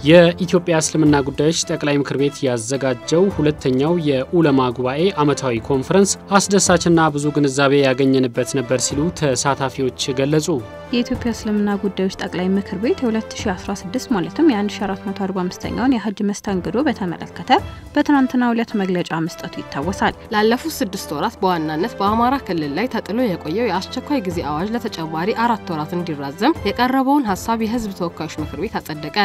የኢትዮጵያ እስልምና ጉዳዮች ጠቅላይ ምክር ቤት ያዘጋጀው ሁለተኛው የኡለማ ጉባኤ ዓመታዊ ኮንፈረንስ አስደሳችና ብዙ ግንዛቤ ያገኘንበት ነበር ሲሉ ተሳታፊዎች ገለጹ። የኢትዮጵያ እስልምና ጉዳዮች ጠቅላይ ምክር ቤት የ2016 ማለትም የ1445ኛውን የሀጅ መስተንግዶ በተመለከተ በትናንትናው ዕለት መግለጫ መስጠቱ ይታወሳል። ላለፉት ስድስት ወራት በዋናነት በአማራ ክልል ላይ ተጥሎ የቆየው የአስቸኳይ ጊዜ አዋጅ ለተጨማሪ አራት ወራት እንዲራዘም የቀረበውን ሀሳብ የሕዝብ ተወካዮች ምክር ቤት አጸደቀ።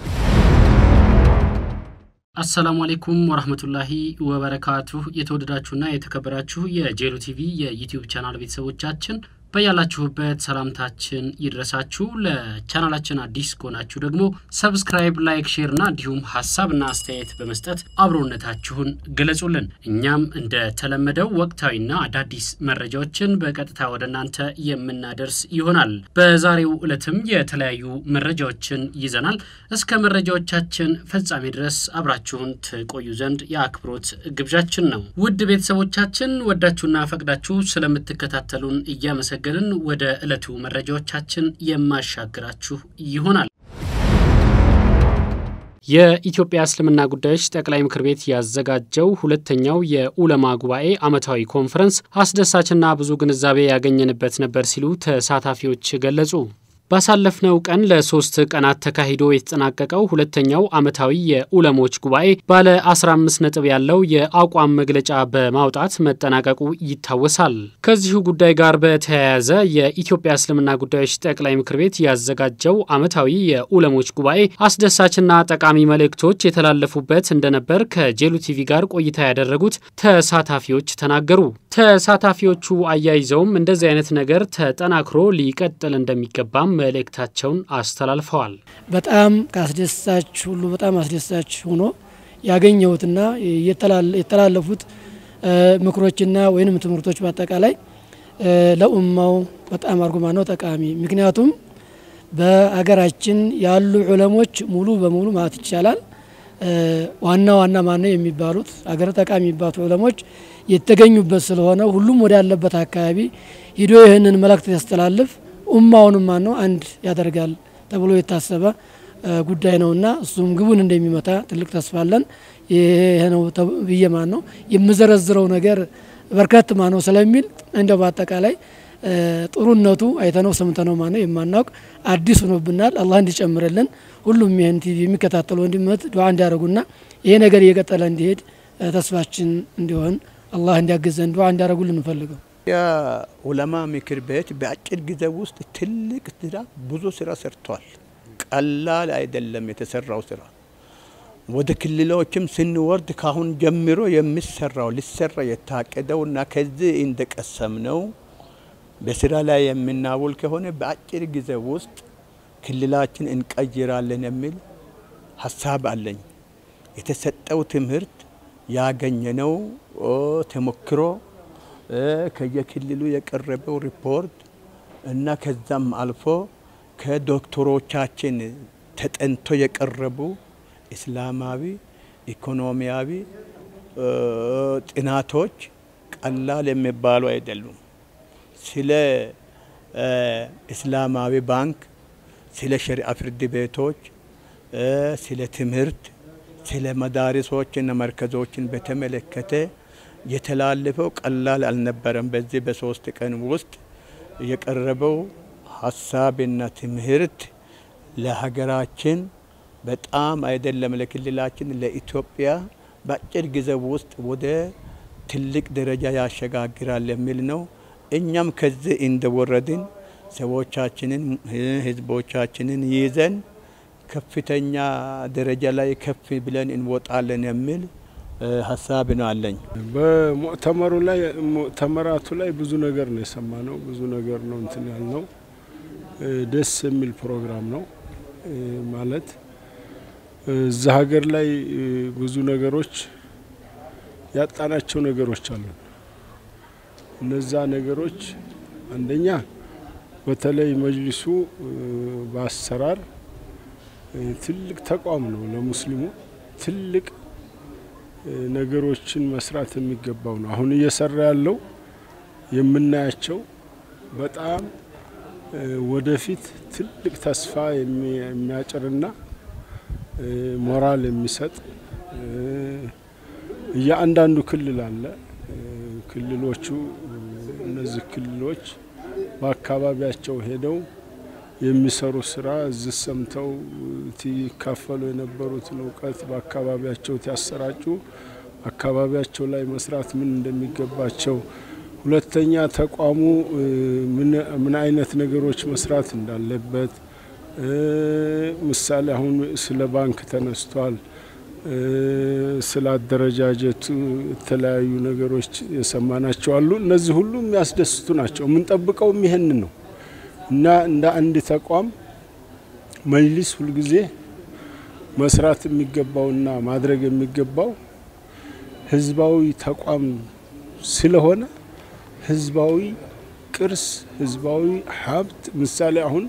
አሰላሙ አሌይኩም ወራህመቱላሂ ወበረካቱሁ። የተወደዳችሁና የተከበራችሁ የጄሉ ቲቪ የዩቲዩብ ቻናል ቤተሰቦቻችን በያላችሁበት ሰላምታችን ይድረሳችሁ። ለቻናላችን አዲስ ከሆናችሁ ደግሞ ሰብስክራይብ፣ ላይክ፣ ሼር እና እንዲሁም ሀሳብና አስተያየት በመስጠት አብሮነታችሁን ገለጹልን። እኛም እንደተለመደው ወቅታዊና አዳዲስ መረጃዎችን በቀጥታ ወደ እናንተ የምናደርስ ይሆናል። በዛሬው ዕለትም የተለያዩ መረጃዎችን ይዘናል። እስከ መረጃዎቻችን ፍጻሜ ድረስ አብራችሁን ትቆዩ ዘንድ የአክብሮት ግብዣችን ነው። ውድ ቤተሰቦቻችን ወዳችሁና ፈቅዳችሁ ስለምትከታተሉን እያመሰ ገንን ወደ ዕለቱ መረጃዎቻችን የማሻግራችሁ ይሆናል። የኢትዮጵያ እስልምና ጉዳዮች ጠቅላይ ምክር ቤት ያዘጋጀው ሁለተኛው የኡለማ ጉባኤ ዓመታዊ ኮንፈረንስ አስደሳችና ብዙ ግንዛቤ ያገኘንበት ነበር ሲሉ ተሳታፊዎች ገለጹ። ባሳለፍነው ቀን ለሶስት ቀናት ተካሂዶ የተጠናቀቀው ሁለተኛው ዓመታዊ የኡለሞች ጉባኤ ባለ 15 ነጥብ ያለው የአቋም መግለጫ በማውጣት መጠናቀቁ ይታወሳል። ከዚሁ ጉዳይ ጋር በተያያዘ የኢትዮጵያ እስልምና ጉዳዮች ጠቅላይ ምክር ቤት ያዘጋጀው ዓመታዊ የኡለሞች ጉባኤ አስደሳችና ጠቃሚ መልእክቶች የተላለፉበት እንደነበር ከጄሉ ቲቪ ጋር ቆይታ ያደረጉት ተሳታፊዎች ተናገሩ። ተሳታፊዎቹ አያይዘውም እንደዚህ አይነት ነገር ተጠናክሮ ሊቀጥል እንደሚገባም መልእክታቸውን አስተላልፈዋል። በጣም ከአስደሳች ሁሉ በጣም አስደሳች ሆኖ ያገኘሁትና የተላለፉት ምክሮችና ወይንም ትምህርቶች በአጠቃላይ ለኡማው በጣም አርጉማ ነው ጠቃሚ። ምክንያቱም በሀገራችን ያሉ ዑለሞች ሙሉ በሙሉ ማለት ይቻላል ዋና ዋና ማነው የሚባሉት አገር ጠቃሚ የሚባሉ ዑለሞች የተገኙበት ስለሆነ ሁሉም ወደ ያለበት አካባቢ ሂዶ ይህንን መልእክት ያስተላልፍ ኡማውንም ማን ነው አንድ ያደርጋል ተብሎ የታሰበ ጉዳይ ነውና እሱም ግቡን እንደሚመታ ትልቅ ተስፋ አለን። ይሄ ነው ብዬ ማን ነው የምዘረዝረው ነገር በርከት ማ ነው ስለሚል እንደው በአጠቃላይ ጥሩነቱ አይተነው ሰምተነው ማ ነው የማናውቅ አዲስ ሆኖብናል። አላህ እንዲጨምርልን ሁሉም ይህን ቲቪ የሚከታተሉ ወንድመት ዱዓ እንዲያደርጉና ይሄ ነገር እየቀጠለ እንዲሄድ ተስፋችን እንዲሆን አላህ እንዲያግዘን ዱዓ እንዲያደርጉልን እንፈልገው። የኡለማ ምክር ቤት በአጭር ጊዜ ውስጥ ትልቅ ስራ ብዙ ስራ ሰርቷል። ቀላል አይደለም የተሰራው ስራ። ወደ ክልሎችም ስንወርድ ካሁን ጀምሮ የሚሰራው ሊሰራ የታቀደው እና ከዚህ እንደቀሰምነው በስራ ላይ የምናውል ከሆነ በአጭር ጊዜ ውስጥ ክልላችን እንቀይራለን የሚል ሀሳብ አለኝ። የተሰጠው ትምህርት ያገኘነው ተሞክሮ ከየክልሉ የቀረበው ሪፖርት እና ከዛም አልፎ ከዶክተሮቻችን ተጠንቶ የቀረቡ እስላማዊ፣ ኢኮኖሚያዊ ጥናቶች ቀላል የሚባሉ አይደሉም። ስለ እስላማዊ ባንክ፣ ስለ ሸሪዓ ፍርድ ቤቶች፣ ስለ ትምህርት፣ ስለ መዳሪሶችና መርከዞችን በተመለከተ የተላለፈው ቀላል አልነበረም። በዚህ በሶስት ቀን ውስጥ የቀረበው ሀሳብና ትምህርት ለሀገራችን በጣም አይደለም ለክልላችን፣ ለኢትዮጵያ በአጭር ጊዜ ውስጥ ወደ ትልቅ ደረጃ ያሸጋግራል የሚል ነው። እኛም ከዚህ እንደወረድን ሰዎቻችንን ህዝቦቻችንን ይዘን ከፍተኛ ደረጃ ላይ ከፍ ብለን እንወጣለን የሚል ሀሳብ ነው አለኝ። በሙዕተመሩ ላይ ሙዕተመራቱ ላይ ብዙ ነገር ነው የሰማ ነው። ብዙ ነገር ነው እንትን ያልነው። ደስ የሚል ፕሮግራም ነው ማለት እዛ ሀገር ላይ ብዙ ነገሮች ያጣናቸው ነገሮች አሉ። እነዛ ነገሮች አንደኛ በተለይ መጅሊሱ በአሰራር ትልቅ ተቋም ነው ለሙስሊሙ ትልቅ ነገሮችን መስራት የሚገባው ነው። አሁን እየሰራ ያለው የምናያቸው በጣም ወደፊት ትልቅ ተስፋ የሚያጭርና ሞራል የሚሰጥ እያንዳንዱ ክልል አለ። ክልሎቹ እነዚህ ክልሎች በአካባቢያቸው ሄደው የሚሰሩ ስራ እዚህ ሰምተው ይካፈሉ የነበሩትን እውቀት በአካባቢያቸው ያሰራጩ አካባቢያቸው ላይ መስራት ምን እንደሚገባቸው፣ ሁለተኛ ተቋሙ ምን አይነት ነገሮች መስራት እንዳለበት ምሳሌ አሁን ስለ ባንክ ተነስቷል። ስለ አደረጃጀቱ የተለያዩ ነገሮች የሰማናቸው አሉ። እነዚህ ሁሉ የሚያስደስቱ ናቸው። የምንጠብቀውም ይህን ነው እና እንደ አንድ ተቋም መጅሊስ ሁልጊዜ መስራት የሚገባውና ማድረግ የሚገባው ህዝባዊ ተቋም ስለሆነ ህዝባዊ ቅርስ፣ ህዝባዊ ሀብት ምሳሌ አሁን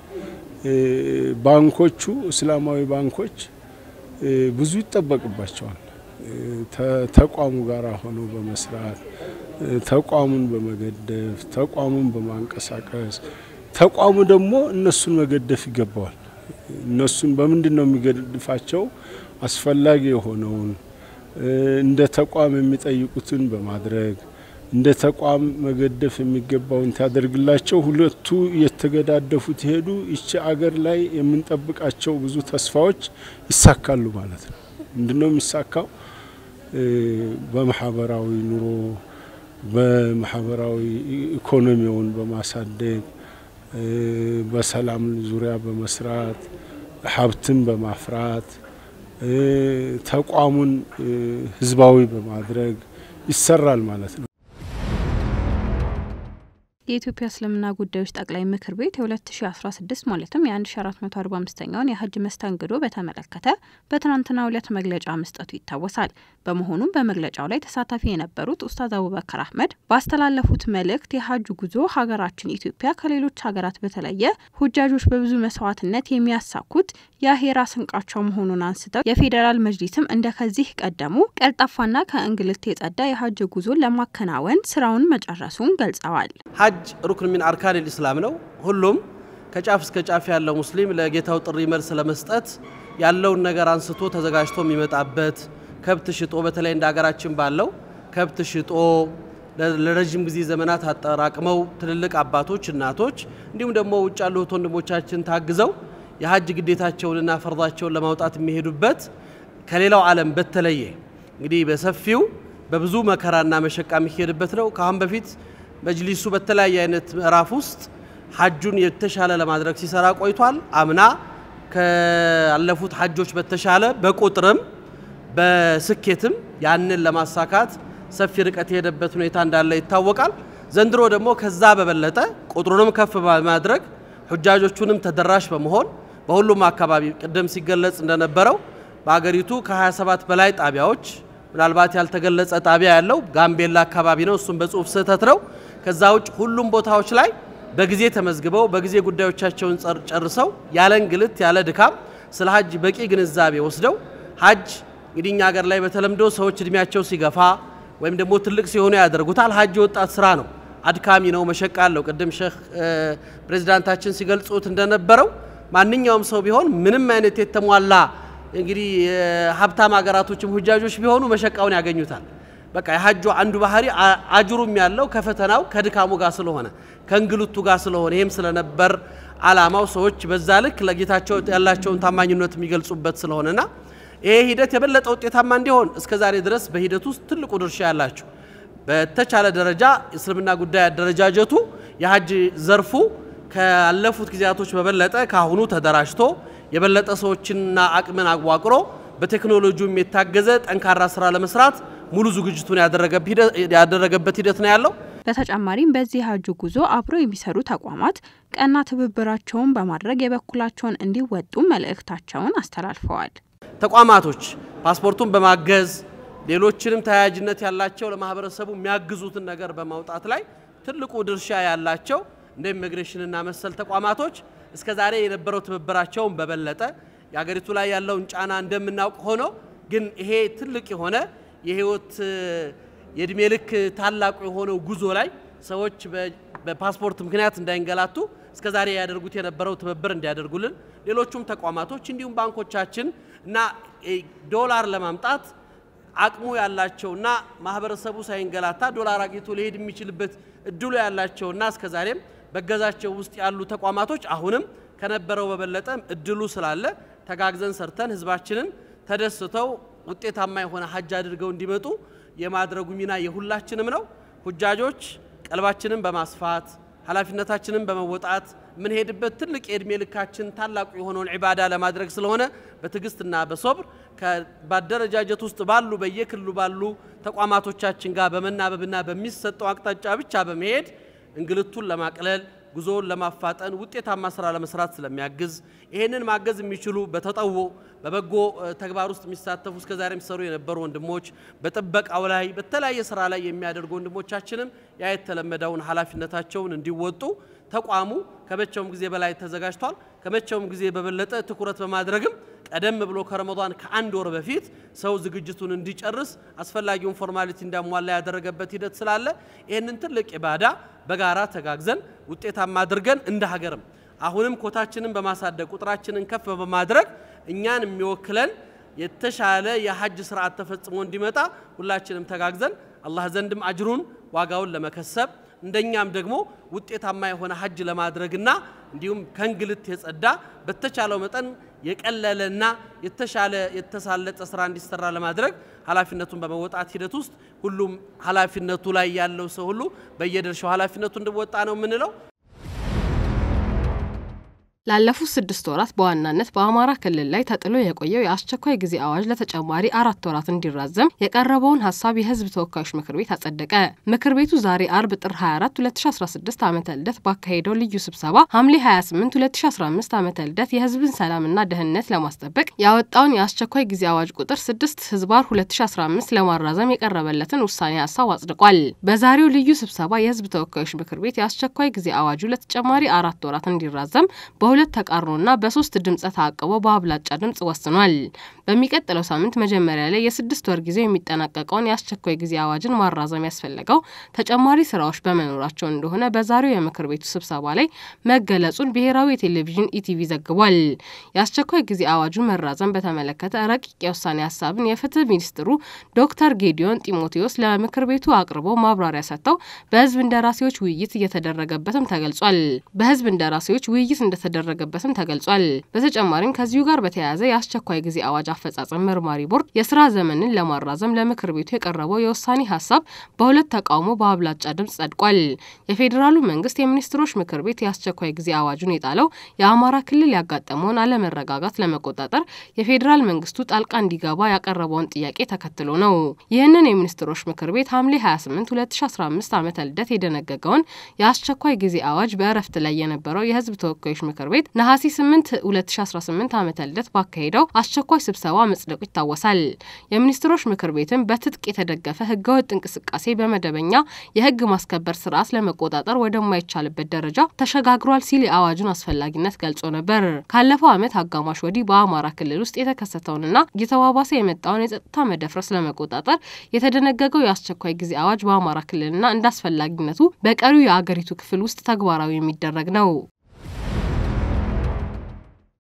ባንኮቹ እስላማዊ ባንኮች ብዙ ይጠበቅባቸዋል። ተቋሙ ጋር ሆነው በመስራት ተቋሙን በመገደፍ ተቋሙን በማንቀሳቀስ ተቋሙ ደግሞ እነሱን መገደፍ ይገባዋል። እነሱን በምንድን ነው የሚገድፋቸው? አስፈላጊ የሆነውን እንደ ተቋም የሚጠይቁትን በማድረግ እንደ ተቋም መገደፍ የሚገባውን ታደርግላቸው። ሁለቱ እየተገዳደፉት ሄዱ። ይቺ አገር ላይ የምንጠብቃቸው ብዙ ተስፋዎች ይሳካሉ ማለት ነው። ምንድነው የሚሳካው? በማህበራዊ ኑሮ በማህበራዊ ኢኮኖሚውን በማሳደግ በሰላም ዙሪያ በመስራት ሀብትን በማፍራት ተቋሙን ህዝባዊ በማድረግ ይሰራል ማለት ነው። የኢትዮጵያ እስልምና ጉዳዮች ጠቅላይ ምክር ቤት የ2016 ማለትም የ1445ኛውን የሀጅ መስተንግዶ በተመለከተ በትናንትናው ዕለት መግለጫ መስጠቱ ይታወሳል። በመሆኑም በመግለጫው ላይ ተሳታፊ የነበሩት ኡስታዝ አቡበከር አህመድ ባስተላለፉት መልእክት የሀጁ ጉዞ ሀገራችን ኢትዮጵያ ከሌሎች ሀገራት በተለየ ሁጃጆች በብዙ መስዋዕትነት የሚያሳኩት የአሄራ ስንቃቸው መሆኑን አንስተው የፌዴራል መጅሊስም እንደ ከዚህ ቀደሙ ቀልጣፋና ከእንግልት የጸዳ የሀጅ ጉዞን ለማከናወን ስራውን መጨረሱን ገልጸዋል። ሀጅ ሩክን ሚን አርካን ልእስላም ነው። ሁሉም ከጫፍ እስከ ጫፍ ያለው ሙስሊም ለጌታው ጥሪ መልስ ለመስጠት ያለውን ነገር አንስቶ ተዘጋጅቶ የሚመጣበት ከብት ሽጦ በተለይ እንደ ሀገራችን ባለው ከብት ሽጦ ለረዥም ጊዜ ዘመናት አጠራቅመው ትልልቅ አባቶች፣ እናቶች እንዲሁም ደግሞ ውጭ ያሉት ወንድሞቻችን ታግዘው የሀጅ ግዴታቸውንና ፈርዳቸውን ለማውጣት የሚሄዱበት ከሌላው ዓለም በተለየ እንግዲህ በሰፊው በብዙ መከራና መሸቃ የሚሄድበት ነው። ከአሁን በፊት መጅሊሱ በተለያየ አይነት ምዕራፍ ውስጥ ሀጁን የተሻለ ለማድረግ ሲሰራ ቆይቷል። አምና ካለፉት ሀጆች በተሻለ በቁጥርም በስኬትም ያንን ለማሳካት ሰፊ ርቀት የሄደበት ሁኔታ እንዳለ ይታወቃል። ዘንድሮ ደግሞ ከዛ በበለጠ ቁጥሩንም ከፍ በማድረግ ሁጃጆቹንም ተደራሽ በመሆን በሁሉም አካባቢ ቅድም ሲገለጽ እንደነበረው በአገሪቱ ከ27 በላይ ጣቢያዎች ምናልባት ያልተገለጸ ጣቢያ ያለው ጋምቤላ አካባቢ ነው። እሱም በጽሁፍ ስህተት ነው። ከዛ ውጭ ሁሉም ቦታዎች ላይ በጊዜ ተመዝግበው በጊዜ ጉዳዮቻቸውን ጨርሰው ያለ እንግልት ያለ ድካም ስለ ሀጅ በቂ ግንዛቤ ወስደው ሀጅ እንግዲህ እኛ ሀገር ላይ በተለምዶ ሰዎች እድሜያቸው ሲገፋ ወይም ደግሞ ትልቅ ሲሆኑ ያደርጉታል። ሀጅ የወጣት ስራ ነው፣ አድካሚ ነው፣ መሸቃ አለው። ቅድም ሼህ ፕሬዚዳንታችን ሲገልጹት እንደነበረው ማንኛውም ሰው ቢሆን ምንም አይነት የተሟላ እንግዲህ የሀብታም ሀገራቶችም ሁጃጆች ቢሆኑ መሸቃውን ያገኙታል። በቃ የሀጁ አንዱ ባህሪ አጅሩም ያለው ከፈተናው ከድካሙ ጋር ስለሆነ ከእንግልቱ ጋር ስለሆነ ይህም ስለነበር አላማው ሰዎች በዛ ልክ ለጌታቸው ያላቸውን ታማኝነት የሚገልጹበት ስለሆነና ይሄ ሂደት የበለጠ ውጤታማ እንዲሆን እስከ ዛሬ ድረስ በሂደት ውስጥ ትልቁ ድርሻ ያላቸው በተቻለ ደረጃ እስልምና ጉዳይ አደረጃጀቱ የሀጅ ዘርፉ ካለፉት ጊዜያቶች በበለጠ ከአሁኑ ተደራጅቶ የበለጠ ሰዎችንና አቅምን አዋቅሮ በቴክኖሎጂውም የታገዘ ጠንካራ ስራ ለመስራት ሙሉ ዝግጅቱን ያደረገበት ሂደት ነው ያለው። በተጨማሪም በዚህ ሀጁ ጉዞ አብሮ የሚሰሩ ተቋማት ቀና ትብብራቸውን በማድረግ የበኩላቸውን እንዲወጡ መልእክታቸውን አስተላልፈዋል። ተቋማቶች ፓስፖርቱን በማገዝ ሌሎችንም ተያያዥነት ያላቸው ለማህበረሰቡ የሚያግዙትን ነገር በማውጣት ላይ ትልቁ ድርሻ ያላቸው እንደ ኢሚግሬሽንና መሰል ተቋማቶች እስከ ዛሬ የነበረው ትብብራቸውን በበለጠ የሀገሪቱ ላይ ያለውን ጫና እንደምናውቅ ሆኖ ግን ይሄ ትልቅ የሆነ የህይወት የእድሜ ልክ ታላቁ የሆነው ጉዞ ላይ ሰዎች በፓስፖርት ምክንያት እንዳይንገላቱ እስከ ዛሬ ያደርጉት የነበረው ትብብር እንዲያደርጉልን ሌሎቹም ተቋማቶች እንዲሁም ባንኮቻችን እና ዶላር ለማምጣት አቅሙ ያላቸውና ማህበረሰቡ ሳይንገላታ ዶላር አግኝቶ ሊሄድ የሚችልበት እድሉ ያላቸውና እስከዛሬም በገዛቸው ውስጥ ያሉ ተቋማቶች አሁንም ከነበረው በበለጠ እድሉ ስላለ ተጋግዘን ሰርተን ህዝባችንን ተደስተው ውጤታማ የሆነ ሀጅ አድርገው እንዲመጡ የማድረጉ ሚና የሁላችንም ነው። ሁጃጆች ቀልባችንን በማስፋት ኃላፊነታችንን በመወጣት የምንሄድበት ትልቅ የእድሜ ልካችን ታላቁ የሆነውን ዒባዳ ለማድረግ ስለሆነ በትዕግስትና በሶብር በአደረጃጀት ውስጥ ባሉ በየክልሉ ባሉ ተቋማቶቻችን ጋር በመናበብና በሚሰጠው አቅጣጫ ብቻ በመሄድ እንግልቱን ለማቅለል ጉዞውን ለማፋጠን ውጤታማ ስራ ለመስራት ስለሚያግዝ ይህንን ማገዝ የሚችሉ በተጠዎ በበጎ ተግባር ውስጥ የሚሳተፉ እስከዛሬ የሚሰሩ የነበሩ ወንድሞች በጥበቃው ላይ በተለያየ ስራ ላይ የሚያደርጉ ወንድሞቻችንም ያ የተለመደውን ኃላፊነታቸውን እንዲወጡ ተቋሙ ከመቼውም ጊዜ በላይ ተዘጋጅቷል። ከመቼውም ጊዜ በበለጠ ትኩረት በማድረግም ቀደም ብሎ ከረመዷን ከአንድ ወር በፊት ሰው ዝግጅቱን እንዲጨርስ አስፈላጊውን ፎርማሊቲ እንዲያሟላ ያደረገበት ሂደት ስላለ ይህንን ትልቅ ኢባዳ በጋራ ተጋግዘን ውጤታማ አድርገን እንደ ሀገርም አሁንም ኮታችንን በማሳደግ ቁጥራችንን ከፍ በማድረግ እኛን የሚወክለን የተሻለ የሀጅ ስርዓት ተፈጽሞ እንዲመጣ ሁላችንም ተጋግዘን አላህ ዘንድም አጅሩን ዋጋውን ለመከሰብ እንደኛም ደግሞ ውጤታማ የሆነ ሀጅ ለማድረግና እንዲሁም ከእንግልት የጸዳ በተቻለው መጠን የቀለለና የተሻለ የተሳለጠ ስራ እንዲሰራ ለማድረግ ኃላፊነቱን በመወጣት ሂደት ውስጥ ሁሉም ኃላፊነቱ ላይ ያለው ሰው ሁሉ በየድርሻው ኃላፊነቱ እንዲወጣ ነው የምንለው። ላለፉት ስድስት ወራት በዋናነት በአማራ ክልል ላይ ተጥሎ የቆየው የአስቸኳይ ጊዜ አዋጅ ለተጨማሪ አራት ወራት እንዲራዘም የቀረበውን ሀሳብ የሕዝብ ተወካዮች ምክር ቤት አጸደቀ። ምክር ቤቱ ዛሬ አርብ ጥር 24 2016 ዓ ም ልደት ባካሄደው ልዩ ስብሰባ ሐምሌ 28 2015 ዓ ም ልደት የሕዝብን ሰላምና ደህንነት ለማስጠበቅ ያወጣውን የአስቸኳይ ጊዜ አዋጅ ቁጥር 6 ህዝባር 2015 ለማራዘም የቀረበለትን ውሳኔ ሀሳብ አጽድቋል። በዛሬው ልዩ ስብሰባ የሕዝብ ተወካዮች ምክር ቤት የአስቸኳይ ጊዜ አዋጁ ለተጨማሪ አራት ወራት እንዲራዘም በሁለት ተቃርኖና በሶስት ድምፀ ተአቅቦ በአብላጫ ድምፅ ወስኗል። በሚቀጥለው ሳምንት መጀመሪያ ላይ የስድስት ወር ጊዜ የሚጠናቀቀውን የአስቸኳይ ጊዜ አዋጅን ማራዘም ያስፈለገው ተጨማሪ ስራዎች በመኖራቸው እንደሆነ በዛሬው የምክር ቤቱ ስብሰባ ላይ መገለጹን ብሔራዊ የቴሌቪዥን ኢቲቪ ዘግቧል። የአስቸኳይ ጊዜ አዋጁን መራዘም በተመለከተ ረቂቅ የውሳኔ ሀሳብን የፍትህ ሚኒስትሩ ዶክተር ጌዲዮን ጢሞቴዎስ ለምክር ቤቱ አቅርበው ማብራሪያ ሰጥተው በህዝብ እንደራሴዎች ውይይት እየተደረገበትም ተገልጿል። በህዝብ እንደራሴዎች ውይይት እንደተደረገበትም ተገልጿል። በተጨማሪም ከዚሁ ጋር በተያያዘ የአስቸኳይ ጊዜ አዋጅ አፈጻጸም መርማሪ ቦርድ የስራ ዘመንን ለማራዘም ለምክር ቤቱ የቀረበው የውሳኔ ሀሳብ በሁለት ተቃውሞ በአብላጫ ድምፅ ጸድቋል። የፌዴራሉ መንግስት የሚኒስትሮች ምክር ቤት የአስቸኳይ ጊዜ አዋጁን የጣለው የአማራ ክልል ያጋጠመውን አለመረጋጋት ለመቆጣጠር የፌዴራል መንግስቱ ጣልቃ እንዲገባ ያቀረበውን ጥያቄ ተከትሎ ነው። ይህንን የሚኒስትሮች ምክር ቤት ሐምሌ 28 2015 ዓ ም ልደት የደነገገውን የአስቸኳይ ጊዜ አዋጅ በእረፍት ላይ የነበረው የህዝብ ተወካዮች ምክር ቤት ነሐሴ 8 2018 ዓ ም ልደት ባካሄደው አስቸኳይ ስብሰባ መጽደቁ ይታወሳል። የሚኒስትሮች ምክር ቤትም በትጥቅ የተደገፈ ህገወጥ እንቅስቃሴ በመደበኛ የህግ ማስከበር ስርዓት ለመቆጣጠር ወደማይቻልበት ደረጃ ተሸጋግሯል ሲል የአዋጁን አስፈላጊነት ገልጾ ነበር። ካለፈው ዓመት አጋማሽ ወዲህ በአማራ ክልል ውስጥ የተከሰተውንና እየተባባሰ የመጣውን የጸጥታ መደፍረስ ለመቆጣጠር የተደነገገው የአስቸኳይ ጊዜ አዋጅ በአማራ ክልልና እንደ አስፈላጊነቱ በቀሪው የአገሪቱ ክፍል ውስጥ ተግባራዊ የሚደረግ ነው።